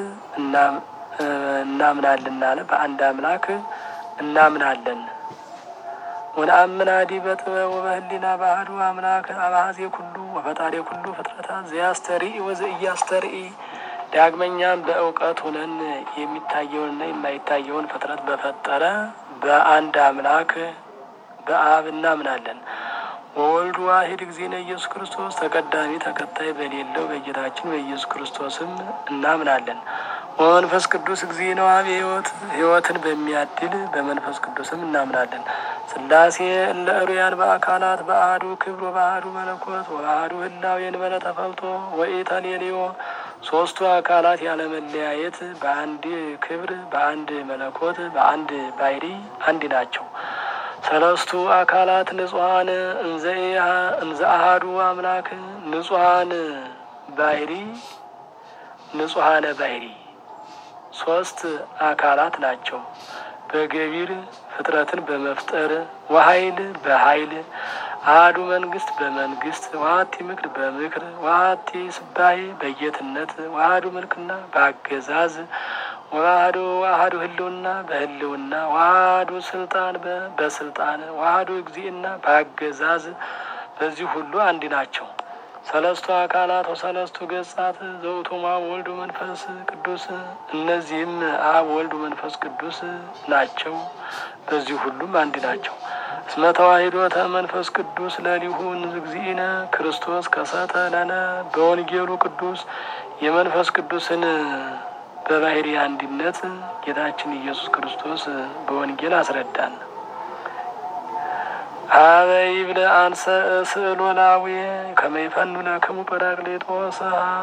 እናምናለን አለ። በአንድ አምላክ እናምናለን። ወነአምን አዲ በጥበብ ወበህሊና ባህዱ አምላክ አባዜ ኩሉ ወፈጣሪ ኩሉ ፍጥረታት ዘያስተርኢ ወዘእያስተርኢ ዳግመኛም በእውቀት ሆነን የሚታየውንና የማይታየውን ፍጥረት በፈጠረ በአንድ አምላክ በአብ እናምናለን። ወወልዱ ዋሂድ እግዚእነ ኢየሱስ ክርስቶስ ተቀዳሚ ተከታይ በሌለው በጌታችን በኢየሱስ ክርስቶስም እናምናለን። ወመንፈስ ቅዱስ እግዚእነ አብ ሕይወት ሕይወትን በሚያድል በመንፈስ ቅዱስም እናምናለን። ስላሴ እለ እሩያን በአካላት በአሐዱ ክብር በአሐዱ መለኮት ወበአሐዱ ህላዌ እንበለ ተፈልጦ ወኢተሌልዮ ሶስቱ አካላት ያለመለያየት በአንድ ክብር በአንድ መለኮት በአንድ ባሕሪ አንድ ናቸው። ሰለስቱ አካላት ንጹሐን እንዘ አሐዱ አምላክ ንጹሐን ባሕሪ ንጹሐነ ባሕሪ ሶስት አካላት ናቸው። በገቢር ፍጥረትን በመፍጠር ወኃይል በኃይል አሐዱ መንግስት በመንግስት ወሀቲ ምክር በምክር ወሀቲ ስባሄ በጌትነት ወአሐዱ ምልክና በአገዛዝ ወአሐዱ አሐዱ ህልውና በህልውና ወአሐዱ ስልጣን በስልጣን ወአሐዱ እግዚእና በአገዛዝ በዚህ ሁሉ አንድ ናቸው። ሰለስቱ አካላት ወሰለስቱ ገጻት ዘውእቶሙ አብ ወልድ መንፈስ ቅዱስ እነዚህም አብ ወልድ መንፈስ ቅዱስ ናቸው። በዚህ ሁሉም አንድ ናቸው። እስመ ተዋሂዶተ መንፈስ ቅዱስ ለሊሁ እግዚእነ ክርስቶስ ከሰተ ለነ በወንጌሉ ቅዱስ የመንፈስ ቅዱስን በባሕሪ አንድነት ጌታችን ኢየሱስ ክርስቶስ በወንጌል አስረዳን። አበ ይብለ አንሰ ስእሎ ላዌ ከመ ይፈኑ ለክሙ ጰራቅሊጦስ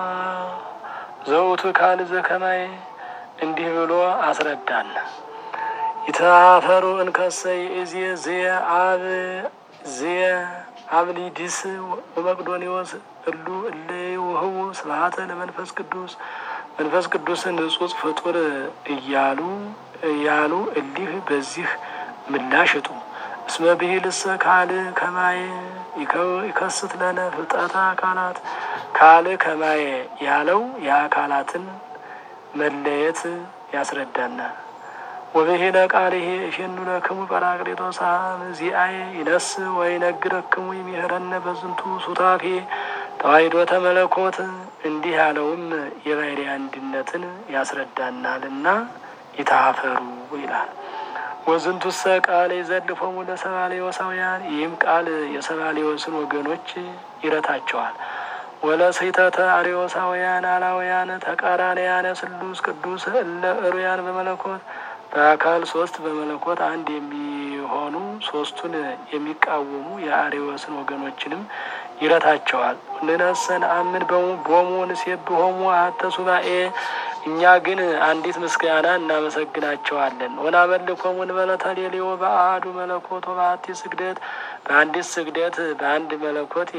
ዘውቱ ካል ዘከማይ እንዲህ ብሎ አስረዳን። ይተፋፈሩ እንከሰ ይእዜ ዝየ አብ ዝየ አብሊዲስ ወመቅዶኒዎስ እሉ እለ ይውህቡ ስብሐተ ለመንፈስ ቅዱስ መንፈስ ቅዱስ ንጹሕ ፍጡር እያሉ እያሉ እሊህ በዚህ ምላሽ እጡ እስመ ብሂልሰ ካል ከማየ ይከስት ለነ ፍልጠታ አካላት ካል ከማየ ያለው የአካላትን መለየት ያስረዳናል። ወብሂለ ቃልሄ እፌኑ ለክሙ ጰራቅሊጦስ ዚአየ ይነስ ወይነግረክሙ ይሜህረነ በዝንቱ ሱታፌ ተዋሕዶተ መለኮት እንዲህ ያለውም የባሕርይ አንድነትን ያስረዳናልና ይታፈሩ ይላል። ወዝንቱሰ ቃል የዘልፎሙ ለሰባሌዎሳውያን ይህም ቃል የሰባሌዎስን ወገኖች ይረታቸዋል። ወለስሕተተ አርዮሳውያን አላውያን ተቃራንያነ ስሉስ ቅዱስ እለ እሩያን በመለኮት በአካል ሶስት በመለኮት አንድ የሚሆኑ ሶስቱን የሚቃወሙ የአርዮስን ወገኖችንም ይረታቸዋል። ንነሰን አምን ቦሙ ንሴብሖሙ አሐተ ሱባኤ እኛ ግን አንዲት ምስጋና እናመሰግናቸዋለን። ወናመልኮሙ እንበለ ተሌልዮ በአሐዱ መለኮት ወበአሐቲ ስግደት በአንዲት ስግደት በአንድ መለኮት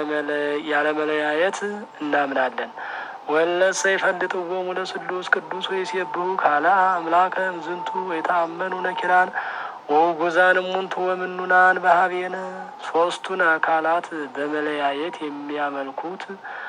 ያለመለያየት እናምናለን። ወለሰ ይፈልጥዎሙ ለስሉስ ቅዱስ ወይሴብሑ ካልአ አምላከ እምዝንቱ ወይተአመኑ ነኪራን ወውጉዛን እሙንቱ ወምኑናን በሀቤነ ሶስቱን አካላት በመለያየት የሚያመልኩት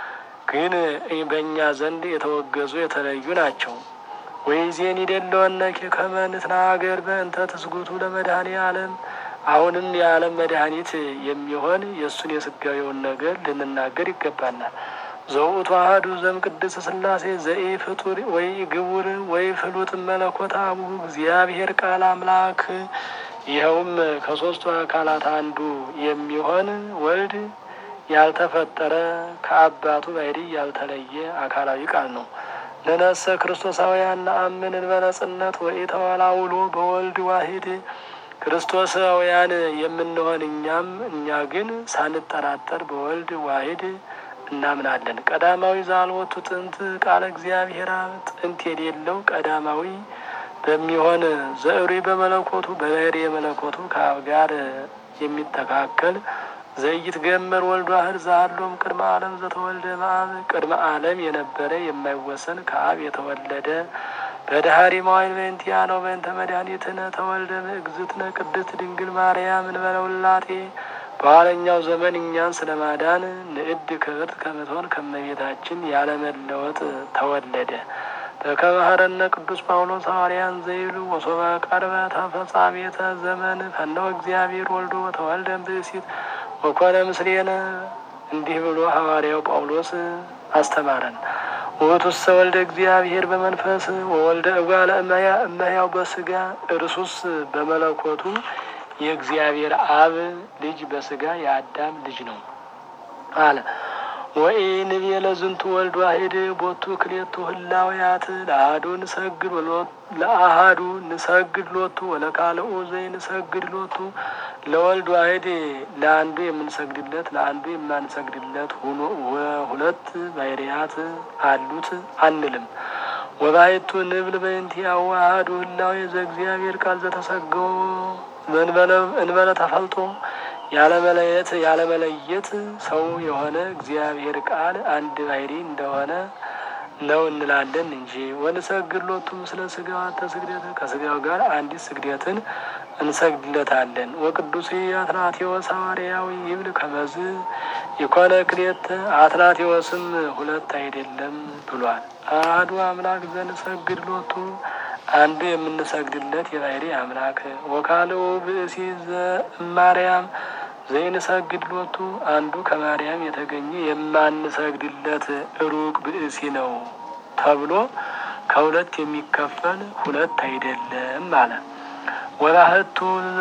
ግን በእኛ ዘንድ የተወገዙ የተለዩ ናቸው። ወይዜን ይደለወነ ከመ ንትናገር በእንተ ትስጉቱ ለመድኃኔ ዓለም አሁንም የዓለም መድኃኒት የሚሆን የእሱን የስጋዊውን ነገር ልንናገር ይገባናል። ዘውእቱ አሐዱ ዘእምቅድስት ሥላሴ ዘኢ ፍጡር ወይ ግቡር ወይ ፍሉጥ መለኮት አቡሁ እግዚአብሔር ቃል አምላክ ይኸውም ከሦስቱ አካላት አንዱ የሚሆን ወልድ ያልተፈጠረ ከአባቱ ባሕርይ ያልተለየ አካላዊ ቃል ነው። ንነሰ ክርስቶሳውያን ነአምን እንበለ ጽነት ወኢተወላውሎ በወልድ ዋሂድ ክርስቶሳውያን የምንሆን እኛም እኛ ግን ሳንጠራጠር በወልድ ዋሂድ እናምናለን። ቀዳማዊ ዛልወቱ ጥንት ቃለ እግዚአብሔር አብ ጥንት የሌለው ቀዳማዊ በሚሆን ዘዕሪ በመለኮቱ በባሕርይ የመለኮቱ ከአብ ጋር የሚተካከል ዘይትገመር ወልድ ዋህድ ዘሃሎም ቅድመ ዓለም ዘተወልደ እምአብ ቅድመ ዓለም የነበረ የማይወሰን ከአብ የተወለደ በዳህሪ መዋዕል በእንቲአነ በእንተ መድኃኒትነ ተወልደ እግዝእትነ ቅድስት ድንግል ማርያም እንበለ ውላጤ በኋለኛው ዘመን እኛን ስለ ማዳን ንዕድ ክብርት ከምትሆን ከመቤታችን ያለመለወጥ ተወለደ። በከመ ኀረነ ቅዱስ ጳውሎስ ሐዋርያን ዘይሉ ወሶበ ቀርበ ተፈጻሜተ ዘመን ፈነወ እግዚአብሔር ወልዶ ተወልደ ብእሲት ወኮነ ምስሌነ እንዲህ ብሎ ሐዋርያው ጳውሎስ አስተማረን። ውእቱሰ ወልደ እግዚአብሔር በመንፈስ ወወልደ እጓለ እመያ እመሕያው በስጋ እርሱስ በመለኮቱ የእግዚአብሔር አብ ልጅ በስጋ የአዳም ልጅ ነው አለ። ወኢ ንቤ ለዝንቱ ወልድ ዋሂድ ቦቱ ክሌቱ ህላውያት ለአሐዱ ንሰግድ ለአሐዱ ንሰግድ ሎቱ ወለካልኡ ዘይንሰግድ ሎቱ ለወልድ ዋሂድ ለአንዱ የምንሰግድለት ለአንዱ የማንሰግድለት ሆኖ ሁለት ባሕርያት አሉት አንልም። ወባሕቱ ንብል በእንቲአሁ አሐዱ ህላዌ ዘእግዚአብሔር ቃል ዘተሰገው እንበለ ተፈልጦ ያለመለየት ያለመለየት ሰው የሆነ እግዚአብሔር ቃል አንድ ባሕርይ እንደሆነ ነው እንላለን እንጂ ወንሰግድ ሎቱ ምስለ ሥጋው አተ ስግደት ከሥጋው ጋር አንዲት ስግደትን እንሰግድለታለን። ወቅዱስ አትናቴዎስ ሐዋርያዊ ይብል ከመዝ የኮነ ክሌተ አትናቴዎስም ሁለት አይደለም ብሏል። አሐዱ አምላክ ዘንሰግድ ሎቱ አንዱ የምንሰግድለት የባሕርይ አምላክ ወካልኡ ብእሲ ዘእማርያም ዘይንሰግድ ሎቱ አንዱ ከማርያም የተገኘ የማንሰግድለት ሩቅ ብእሲ ነው ተብሎ ከሁለት የሚከፈል ሁለት አይደለም አለ። ወባሕቱ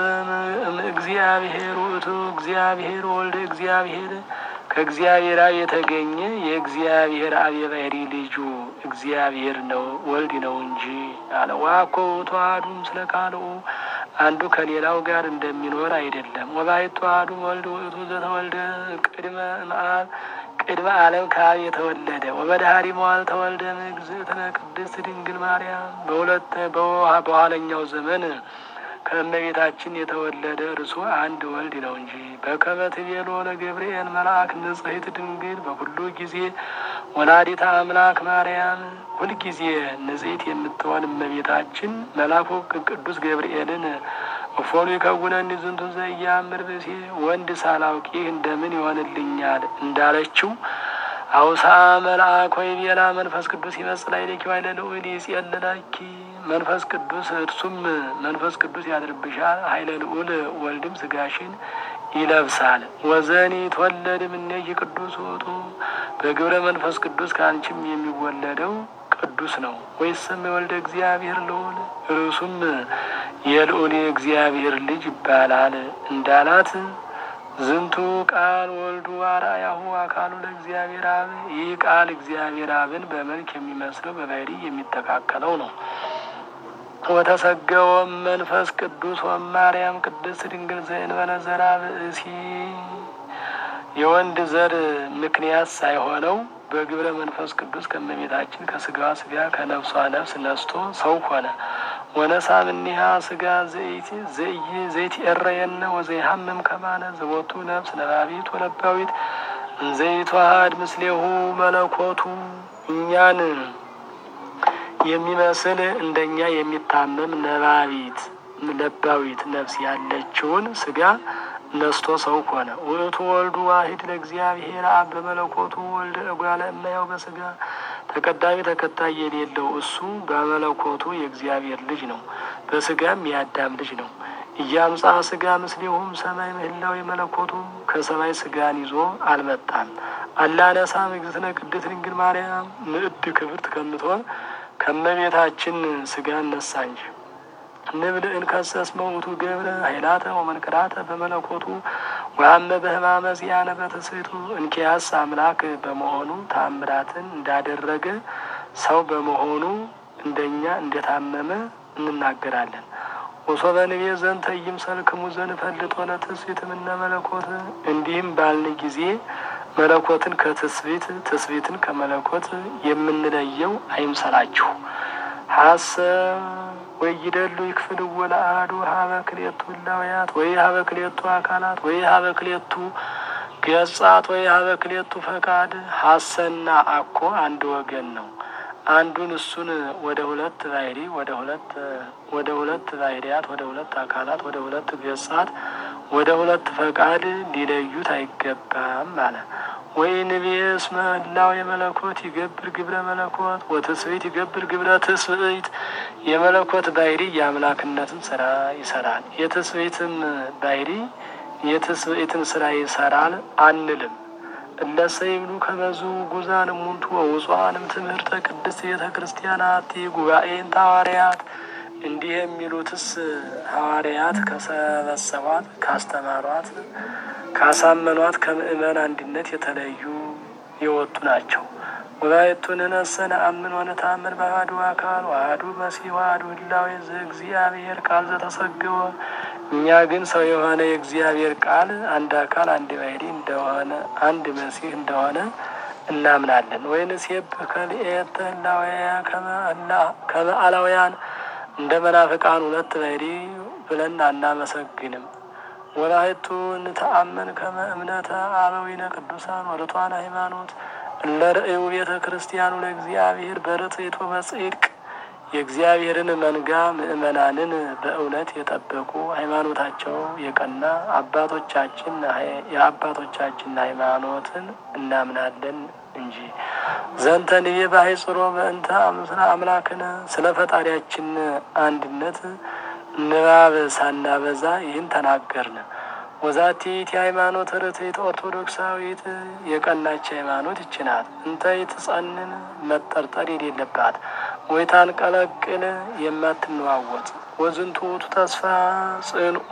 እግዚአብሔር ውእቱ እግዚአብሔር ወልደ እግዚአብሔር ከእግዚአብሔር አብ የተገኘ የእግዚአብሔር አብ የባሕርይ ልጁ እግዚአብሔር ነው ወልድ ነው እንጂ አለ። ዋኮ ውእቱ አሐዱ ምስለ ካልኡ አንዱ ከሌላው ጋር እንደሚኖር አይደለም። ወባሕቱ አሐዱ ወልድ ውእቱ ዘተወልደ ቅድመ እምአብ ቅድመ ዓለም ከአብ የተወለደ ወበዳህሪ መዋዕል ተወልደ እግዝእትነ ቅድስት ድንግል ማርያም በሁለት በኋለኛው ዘመን ከእመቤታችን የተወለደ እርሱ አንድ ወልድ ነው እንጂ በከመ ትቤሎ ለገብርኤል መልአክ ንጽሕት ድንግል በኩሉ ጊዜ ወላዲተ አምላክ ማርያም ሁልጊዜ ንጽሕት የምትሆን እመቤታችን መልአኩ ቅዱስ ገብርኤልን እፎኑ ይከውነኒ ዝንቱ ዘኢያእምር ብእሴ ወንድ ሳላውቅ ይህ እንደምን ይሆንልኛል እንዳለችው አውሳ መልአክ ወይ ቤላ መንፈስ ቅዱስ ይመጽእ ላዕሌኪ ኃይለ ልዑል ይጼልለኪ መንፈስ ቅዱስ እርሱም መንፈስ ቅዱስ ያድርብሻል፣ ኃይለ ልዑል ወልድም ስጋሽን ይለብሳል። ወዘኒ ተወለድ እምኔኪ ቅዱስ ውእቱ በግብረ መንፈስ ቅዱስ ከአንቺም የሚወለደው ቅዱስ ነው። ወይስም የወልደ እግዚአብሔር ልዑል ርሱም የልዑል የእግዚአብሔር ልጅ ይባላል እንዳላት ዝንቱ ቃል ወልዱ አርአያሁ አካሉ ለእግዚአብሔር አብ። ይህ ቃል እግዚአብሔር አብን በመልክ የሚመስለው በባህሪ የሚተካከለው ነው። ወተሰገወም መንፈስ ቅዱስ ወማርያም ቅድስት ድንግል ዘእንበለ ዘርአ ብእሲ የወንድ ዘር ምክንያት ሳይሆነው በግብረ መንፈስ ቅዱስ ከእመቤታችን ከስጋዋ ስጋ ከነፍሷ ነፍስ ነስቶ ሰው ሆነ። ወነሳ እምኔሃ ስጋ ዘይትኤረየነ ወዘይሃምም ከማነ ዘቦቱ ነፍስ ነባቢት ወለባዊት እንዘይተዋሃድ ምስሌሁ መለኮቱ እኛን የሚመስል እንደኛ የሚታመም ነባቢት ለባዊት ነፍስ ያለችውን ስጋ ነስቶ ሰው ሆነ። ውእቱ ወልዱ ዋሂድ ለእግዚአብሔር አብ በመለኮቱ ወልደ እጓለ እመሕያው በስጋ ተቀዳሚ ተከታይ የሌለው እሱ በመለኮቱ የእግዚአብሔር ልጅ ነው፣ በስጋም የአዳም ልጅ ነው። እያምጻ ስጋ ምስሌሁም ሰማይ ምህላው የመለኮቱ ከሰማይ ስጋን ይዞ አልመጣም። አላነሳ እግዝእትነ ቅድስት ድንግል ማርያም ንዕድ ክብርት ከምትሆን ከመቤታችን ስጋን ነሳ እንጂ ንብል እንከሰስ መውቱ ገብረ ኃይላተ ወመንክራተ በመለኮቱ ወአመ በሕማመ ዚአነ በትስብእቱ እንኪያስ አምላክ በመሆኑ ታምራትን እንዳደረገ ሰው በመሆኑ እንደኛ እንደታመመ እንናገራለን። ወሶበ ንቤ ዘንተ ይምሰልክሙ ዘንፈልጦ ለትስብእት እምነ መለኮት እንዲህም ባልን ጊዜ መለኮትን ከትስብእት ትስብእትን ከመለኮት የምንለየው አይምሰላችሁ። ሀሰብ ወይደሉ ይክፍል ወለአሐዱ ሀበ ክልኤቱ እላውያት ወይ ሀበ ክልኤቱ አካላት ወይ ሀበ ክልኤቱ ገጻት ወይ ሀበ ክልኤቱ ፈቃድ። ሀሰና አኮ አንድ ወገን ነው። አንዱን እሱን ወደ ሁለት ባህሪ ወደ ሁለት ወደ ሁለት ባህሪያት ወደ ሁለት አካላት ወደ ሁለት ገጻት ወደ ሁለት ፈቃድ ሊለዩት አይገባም አለ። ወይ ንቤ እስመ ህላዌ የመለኮት ይገብር ግብረ መለኮት ወትስብእት ይገብር ግብረ ትስብእት። የመለኮት ባህሪ የአምላክነትን ስራ ይሰራል፣ የትስብእትም ባህሪ የትስብእትን ስራ ይሰራል አንልም። እለሰ ይብሉ ከመዙ ጉዛን እሙንቱ ወውፅዋንም ትምህርተ ቅድስት ቤተ ክርስቲያናት ጉባኤን ሐዋርያት እንዲህ የሚሉትስ ሐዋርያት ከሰበሰቧት ካስተማሯት ካሳመኗት ከምእመን አንድነት የተለዩ የወጡ ናቸው። ወላይቱን ነሰነ አምን ወነታምን በአሐዱ አካል ዋህዱ መሲሕ ዋህዱ ህላዌ ዘእግዚአብሔር ቃል ዘተሰገወ። እኛ ግን ሰው የሆነ የእግዚአብሔር ቃል አንድ አካል አንድ ባህሪ እንደሆነ አንድ መሲሕ እንደሆነ እናምናለን። ወይንሴብ ከልኤተ ህላዌያ ከመ አላውያን እንደ መናፍቃን ሁለት ባህሪ ብለን አናመሰግንም። ወላይቱ እንተአመን ከመ እምነተ አበዊነ ቅዱሳን ወርቷን ሃይማኖት እለ ርእዩ ቤተ ክርስቲያኑ ለእግዚአብሔር በርትዕት ወበጽድቅ የእግዚአብሔርን መንጋ ምእመናንን በእውነት የጠበቁ ሃይማኖታቸው የቀና አባቶቻችን የአባቶቻችን ሃይማኖትን እናምናለን እንጂ ዘንተንዬ ባሕጽሮ በእንተ አምስለ አምላክነ ስለ ፈጣሪያችን አንድነት ንባብ ሳናበዛ ይህን ተናገርን። ወዛቲት የሃይማኖት ርትዕት ኦርቶዶክሳዊት የቀናች ሃይማኖት ይችናት እንተ ይትጸንን መጠርጠር የሌለባት ወይታን ቀለቅል የማትነዋወጥ ወዝንቱ ውእቱ ተስፋ ጽንኡ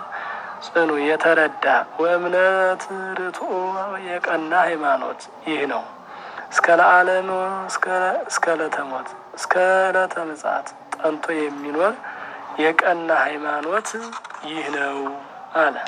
ጽኑ የተረዳ ወእምነት ርትዑ የቀና ሃይማኖት ይህ ነው። እስከ ለዓለም እስከ ለተሞት እስከ ዕለተ ምጽአት ጠንቶ የሚኖር የቀና ሃይማኖት ይህ ነው አለ።